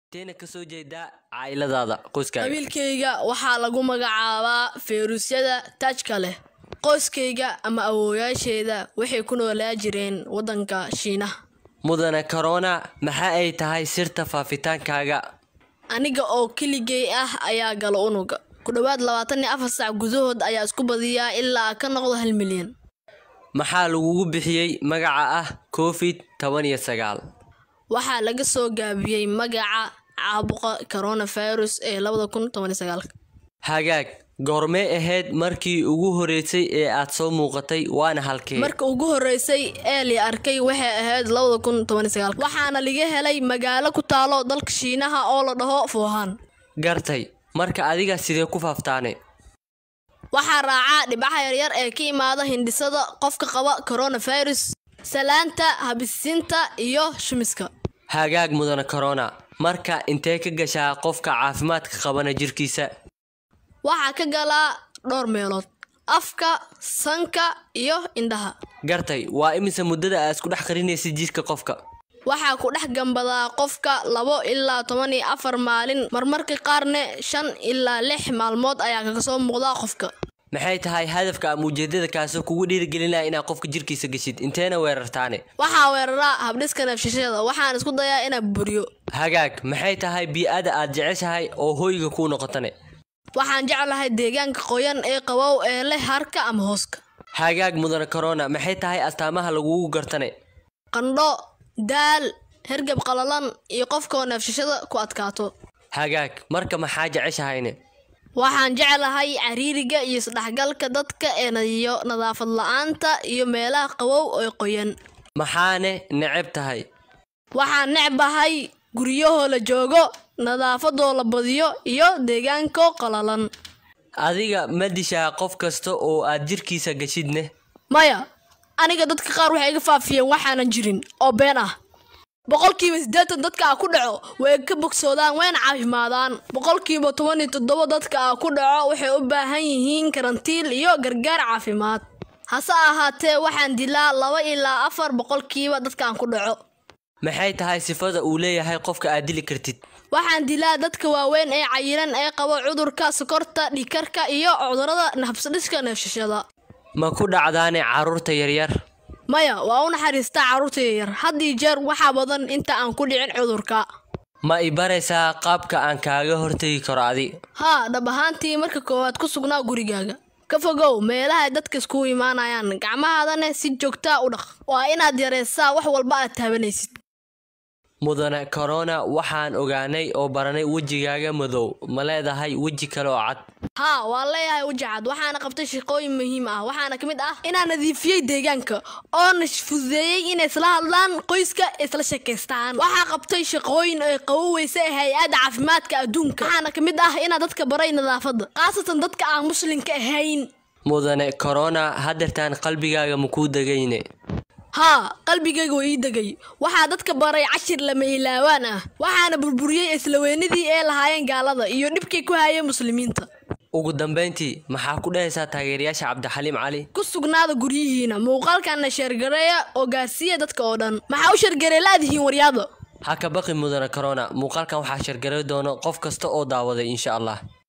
teena kasoo jeedaa caa'iladaada qoyskaaga qabiilkayga waxaa lagu magacaabaa feyruusyada taajka leh qoyskayga ama awoowayaasheeda waxay ku noolaa jireen waddanka shiinaha mudane corona maxa ay tahay sirta faafitaankaaga aniga oo keligay ah ayaa gala unuga ku dhowaad labaatan iyo afar sac gudahood ayaa isku badiyaa ilaa ka noqdo hal milyan maxaa lagugu bixiyey magaca ah covid toban iyo sagaal waxaa laga soo gaabiyey magaca caabuqa coronavirus ee labada kun toban iyo sagaalka hagaag goormee ahayd markii ugu horeysay ee aad soo muuqatay waana halkee marka ugu horeysay ee li arkay waxay ahayd labada kun toban iyo sagaalka waxaana laga helay magaalo ku taalo dalka shiinaha oo la dhaho fuuhan gartay marka adiga sidee ku faaftaane waxaa raacaa dhibaxa yaryar ee ka imaada hindhisada qofka qaba coronavirus salaanta habisiinta iyo shumiska hagaag mudane corona marka intee ka gashaa qofka caafimaadka qabana jirkiisa waxaa ka galaa dhowr meelood afka sanka iyo indhaha gartay waa imise muddada aad isku dhex qarinaysa jirka qofka waxaa ku dhex gambadaa qofka labo ilaa toban iyo afar maalin marmarka qaarne shan ilaa lix maalmood ayaa kaga soo muuqdaa qofka maxay tahay hadafka ama ujeedada kaasoo kugu dhiirigelinaya inaad qofka jirkiisa geshid inteena weerartaane waxaa weeraraa habdhiska neefshashada waxaan isku dayaa inaan buriyo hagaag maxay tahay bii-ada aad jeceshahay oo hoyga kuu noqotane waxaan jeclahay deegaanka qoyan ee qabow ee leh harka ama hooska hagaag mudane corona maxay tahay astaamaha lagugu gartane qandho daal hergab qalalan iyo qofkoo neefshashada ku adkaato hagaag marka maxaa jeceshahayne waxaan jeclahay cariiriga iyo isdhexgalka dadka ee nadiyo nadaafad la-aanta iyo meelaha qabow ee qoyan maxaane neceb tahay waxaan necbahay guryahoo la joogo nadaafadoo la badiyo iyo deegaankoo qalalan adiga ma dishaa qof kasta oo aad jirkiisa geshidne maya aniga dadka qaar waxay iga faafiyeen waxaanan jirin oo been ah boqolkiiba siddeetan dadka a ku dhaco way ka bogsoodaan wayna caafimaadaan boqolkiiba toban iyo toddoba dadka a ku dhaco waxay u baahan yihiin karantiil iyo gargaar caafimaad hase ahaatee waxaan dilaa laba ilaa afar boqolkiiba dadkaan ku dhaco maxay tahay sifada uu leeyahay qofka aad dili kartid waxaan dilaa dadka waaweyn ee cayiran ee qaba cudurka sokorta dhikarka iyo cudurada nafsadhiska neefshashada ma ku dhacdaane carruurta yaryar maya waa u naxariistaa carruurta yaryar haddii jeer waxaa badan inta aan ku dhicin cudurka ma i baraysaa qaabka aan kaaga hortegi karo adi haa dhab ahaantii marka koowaad ku sugnaa gurigaaga ka fogow meelaha dadka iskugu imaanayaan gacmahaadana si joogtaa u dhaq waa inaad yaraysaa wax walba aad taabanaysid mudane corona waxaan ogaanay oo baranay wejigaaga madow ma leedahay weji kale oo cad haa waan leeyahay weji cad waxaana qabtay shaqooyin muhiim ah waxaana ka mid ah inaan nadiifiyey deegaanka oona fududeeyey inay isla hadlaan qoyska isla sheekaystaan waxaa qabtay shaqooyin ay qaboweysa ee hay-adda caafimaadka adduunka waxaana ka mid ah inaan dadka baray nadaafadda khaasatan dadka aan muslimka ahayn mudane corona hadeertaan qalbigaaga makuu degayne haa qalbigayga waa ii degay waxaa dadka baray cashir lama ilaawaan ah waxaana burburiyey islaweynadii ee lahaayeen gaalada iyo dhibkay ku hayeen muslimiinta ugu dambayntii maxaa ku dhahaysaa taageerayaasha cabdixaliim cali ku sugnaada guryihiina muuqaalkana sheergareeya oo gaarsiiya dadka oo dhan maxaa u sheergaree laadihiin waryaada ha ka baqi mudane corona muuqaalkan waxaa sheergaray doono qof kasta oo daawaday insha allah